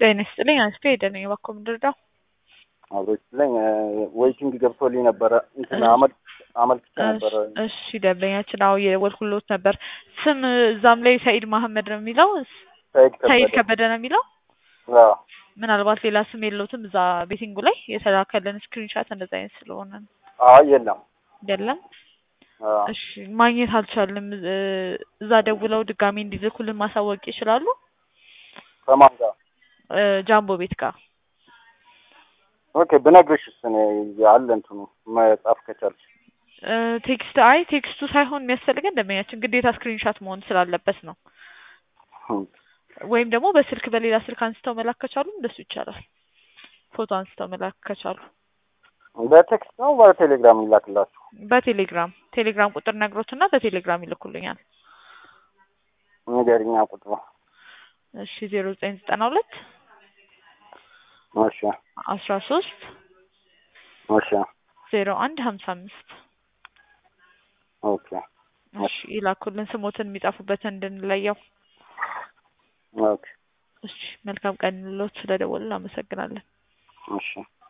ጤና ይስጥልኝ አንስቶ ሄደ ነኝ እባክዎ ምንድርዳው አብሮች ላይ ዌይቲንግ ገብቶልኝ ነበረ እንትን አመል አመልክቼ ነበረ። እሺ ደንበኛችን አዎ የደወልኩሎት ነበር። ስም እዛም ላይ ሰኢድ መሀመድ ነው የሚለው ሰይድ ሰኢድ ከበደ ከበደ ነው የሚለው አዎ ምናልባት ሌላ ስም የለውትም እዛ ቤቲንጉ ላይ የተላከልን ስክሪንሻት እንደዛ አይነት ስለሆነ ነው። አይ የለም። አይደለም አዎ እሺ ማግኘት አልቻልንም። እ- እዛ ደውለው ድጋሚ እንዲልኩልን ማሳወቅ ይችላሉ? ከማን ጋር? እ፣ ጃምቦ ቤት ጋር ኦኬ ብነግርሽስ እኔ አለ እንትኑ መጻፍ ከቻልሽ እ፣ ቴክስት አይ ቴክስቱ ሳይሆን የሚያስፈልገን ደንበኛችን ግዴታ ስክሪንሻት መሆን ስላለበት ነው። ወይም ደግሞ በስልክ በሌላ ስልክ አንስተው መላክ ከቻሉ እንደሱ ይቻላል። ፎቶ አንስተው መላክ ከቻሉ በቴክስት ነው በቴሌግራም ይላክላችሁ? በቴሌግራም ቴሌግራም ቁጥር ነግሮትና በቴሌግራም ይልኩልኛል። ንገሪኛ ቁጥሩ። እሺ ዜሮ ዘጠኝ ዘጠና ሁለት እሺ አስራ ሶስት እሺ ዜሮ አንድ ሀምሳ አምስት ኦኬ እሺ ይላኩልን ስሞትን የሚጻፉበትን እንድንለየው። ኦኬ እሺ መልካም ቀን ሎት ስለደወልን አመሰግናለን። እሺ